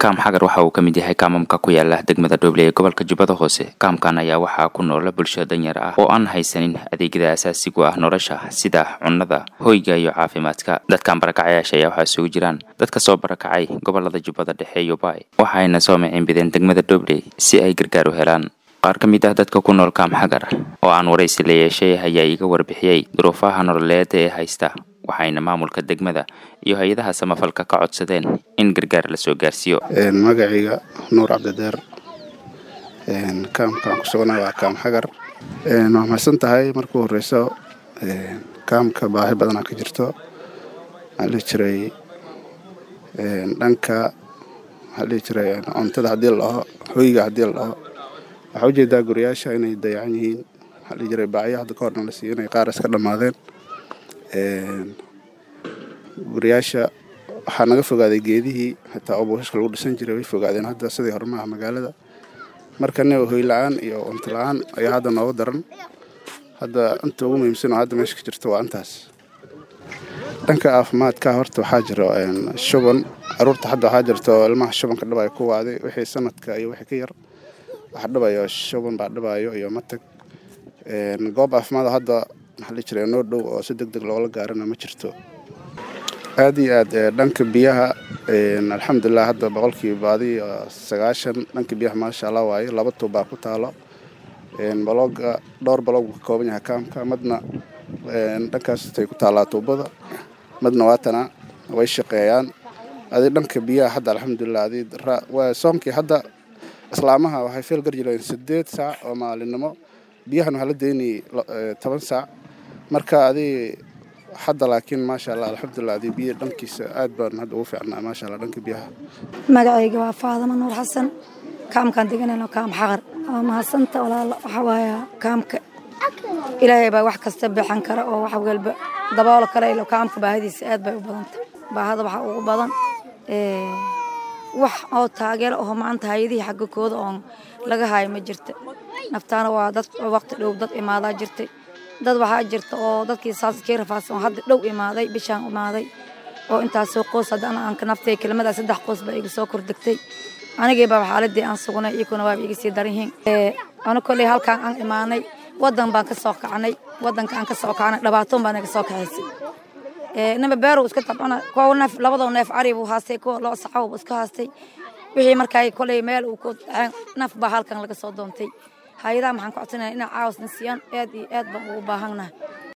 kaam xagar waxa uu ka mid yahay kaamamka ku yaala degmada dhoble ee gobolka jubbada hoose kaamkan ayaa waxaa ku noola bulsho danyar ah oo aan haysanin adeegyada asaasigu ah nolosha sida cunnada hoyga iyo caafimaadka dadkan barakacayaasha ayaa waxaa isugu jiraan dadka soo barakacay gobolada jubbada dhexe iyo baay waxayna soo miciinbideen degmada dhoble si ay gargaar u helaan qaar ka mid ah dadka ku nool kaam xagar oo aan waraysi la yeeshay ayaa iga warbixiyey duruufaha nololeed ee haysta waxayna maamulka degmada iyo hay-adaha samafalka ka codsadeen in gargaar la soo gaarsiiyo magacayga nuur cabdideer kaamkaan ku sugana waa kaam xagar waa mahadsan tahay markuu horeyso kaamka baahi badanaa ka jirto waxaa dhihi jiray dhanka waxaa dhihi jiray cuntada haddii la dhaho hoyga haddii la dhaho waxaa ujeedaa guriyaasha inay dayacan yihiin waxaa dhihi jiray baacyo hadda ka horna la siiyo inay qaar iska dhammaadeen guriyaasha waxaa naga fogaaday geedihii xitaa oo buushashka lagu dhisan jiray way fogaadeen hadda sidii horumaha magaalada markana hoy la-aan iyo cunto la-aan ayaa hadda nooga daran hadda inta ugu muhiimsan oo hadda meesha ka jirto waa intaas dhanka caafimaadka horta waxaa jiro shuban caruurta hadda waxaa jirto ilmaha shubanka dhabayo ku waaday wixii sanadka iyo wixii ka yar waxa dhabayo shuban baa dhabayo iyo matag goob caafimaad hadda maxaa la jiray noo dhow oo si deg deg loola gaarana ma jirto aada iyo aad dhanka biyaha alxamdulilah hadda boqolkiiba baadi sagaashan dhanka biyaha maasha allah waaye laba tuubbaa ku taalo balooga dhowr baloog buu ka kooban yahay kaamka madna dhankaastay ku taallaa tuubada madna waatana way shaqeeyaan adi dhanka biyaha hadda alxamdulilah adi soonkii hadda islaamaha waxay feel gar jireen sideed saac oo maalinimo biyahan waxaa la daynayay toban saac marka adi hadda laakiin maasha allah alxamdulilah adii biyo dhankiisa aad baan hadda ugu fiicnaa maasha allah dhanka biyaha magacayga waa faadamo nuur xasan kaamkaan deganayno kaam xaqar waa mahadsanta walaala waxaa waaya kaamka ilaahay baa wax kasta bixin kara oo wax walba daboolo kara ilo kaamka baahidiisa aad bay u badanta baahada waxaa ugu badan wax oo taageero oo maanta hay-adihii xagga kooda oon laga haayo ma jirta naftaana waa dad waqti dhow dad imaadaa jirtay dad waxaa jirta oo dadkii saaskii rafaadsan oo hadda dhow imaaday bishaan imaaday oo intaasoo qoys haddana aan ka naftay kelmadaa saddex qoys baa iga soo kordegtay anigii baa xaaladii aan sugnay iyakuna waaba iga sii daran yihiin ana kolley halkaan aan imaanay waddan baan ka soo kacnay waddanka aan ka soo kacnay dhabaatoon baa naga soo kaxaysay nima beerow iska tabcana kuwa neef labadoo neef cari buu haastay kuwa loo saxaw buu iska haastay wixii markaa kolley meel uu ku naf baa halkan laga soo doontay hay-adaha maxaan ku codsanaya inay caawas na siiyaan aad iyo aad baan ugu baahannahay